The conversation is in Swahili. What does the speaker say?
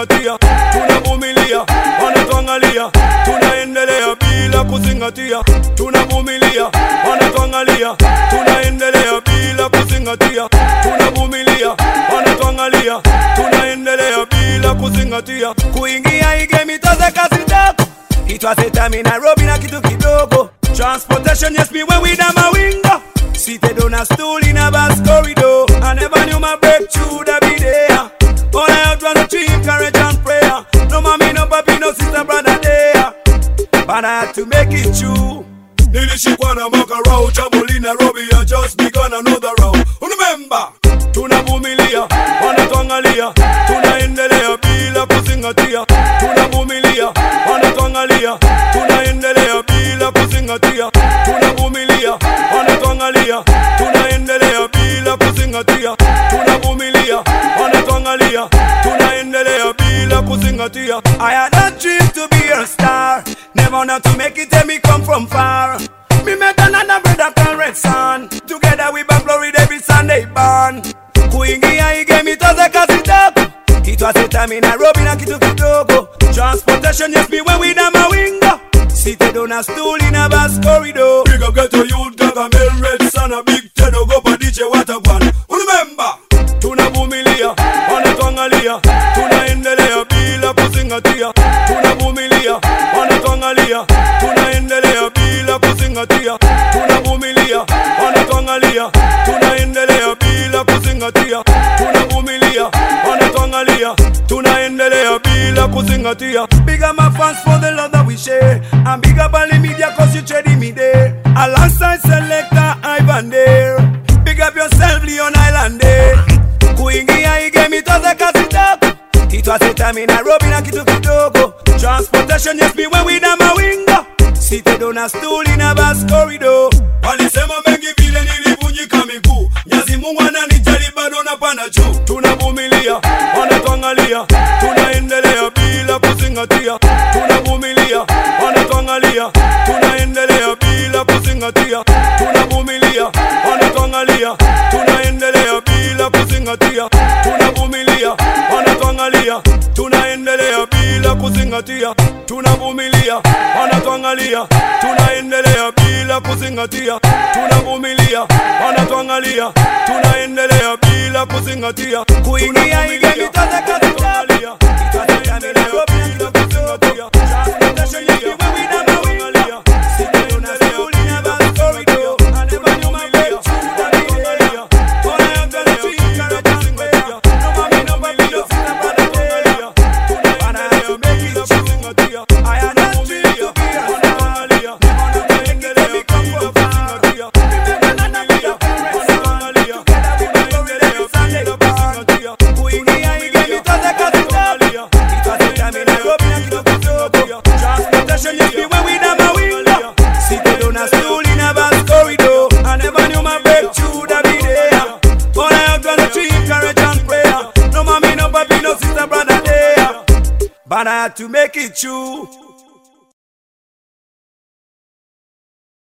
kuzingatia, tunavumilia, wanatuangalia, tunaendelea bila kuzingatia, tunavumilia, wanatuangalia, tunaendelea bila kuzingatia, tunavumilia, wanatuangalia, tunaendelea bila kuzingatia, kuingia hii game itaanza kazi tako It was a time in Nairobi na kitu kidogo Transportation yes me when we down my window Seated on a stool in a bus corridor I never knew my breakthrough that be there All I had was a dream, courage and prayer No mommy, no papi, no sister, brother there But I had to make it true Nilishikwa na mwaka rao Jamuli Nairobi I just begun another round Remember Tunavumilia, wanatuangalia Tunaendelea bila kuzingatia Tunavumilia, wanatuangalia Tunaendelea bila kuzingatia Tunavumilia, wanatuangalia Tunaendelea bila kuzingatia Tunavumilia, wanatuangalia Tunaendelea bila kuzingatia I had a dream to be a star Never not to make it and me come from far Me met another brother called Red Sun Together we back Florida every Sunday born Kuingia hii game itaanza kazi tako It was a time in Nairobi na kitu kidogo Transportation yes me when we down my window Seated on a stool in a bus corridor Big up get to youth Gargamel Red Sun A big ten ogopa DJ Watagwan Remember Tunavumilia, wanatuangalia Tunaendelea bila kuzingatia Tunavumilia, wanatuangalia Tunaendelea bila kuzingatia Tunavumilia, wanatuangalia Tunaendelea bila kuzingatia Tunavumilia, wanatuangalia Tunaendelea bila kuzingatia Big up my fans for the love that we share And big up all the media cause you trading me there Alongside selector Ivan there Big up yourself Leon Islander Kuingia hii game itaanza kazi tako It was a time in Nairobi na kitu kidogo Transportation yes me when we down my window Seated on a stool in a bus corridor Walisema mengi vile nilivunjika miguu Nyazi Mungu ananijali bado napanda juu Tunavumilia, wanatuangalia Tunaendelea bila kuzingatia Tunavumilia, wanatuangalia Tunaendelea bila kuzingatia Tunavumilia, wanatuangalia Tunaendelea bila kuzingatia Tunavumilia, wanatuangalia Tunaendelea bila kuzingatia Tunavumilia, wanatuangalia Tunaendelea bila kuzingatia Tunavumilia, wanatuangalia Tunaendelea bila kuzingatia Kuingia hii game itaanza kazi tako Itaendelea bila kuzingatia Transportation yes me when we down my window Seated on a stool in a bus corridor I never knew my breakthrough that be there All I have done is dream, courage and prayer No mommy, no papi, no sister, brother there But I had to make it true I had a dream to be a star Never know to make it and me come from far Remember none of me a parents Together we back Florida every Sunday born Kuingia hii game itaanza kazi tako It was a time in Nairobi na kitu kidogo Transportation yes me when we down my window Seated on a stool in a bus corridor I never knew my breakthrough that be there All I have done is dream, courage and prayer No mommy, no papi, no sister, brother there But I had to make it true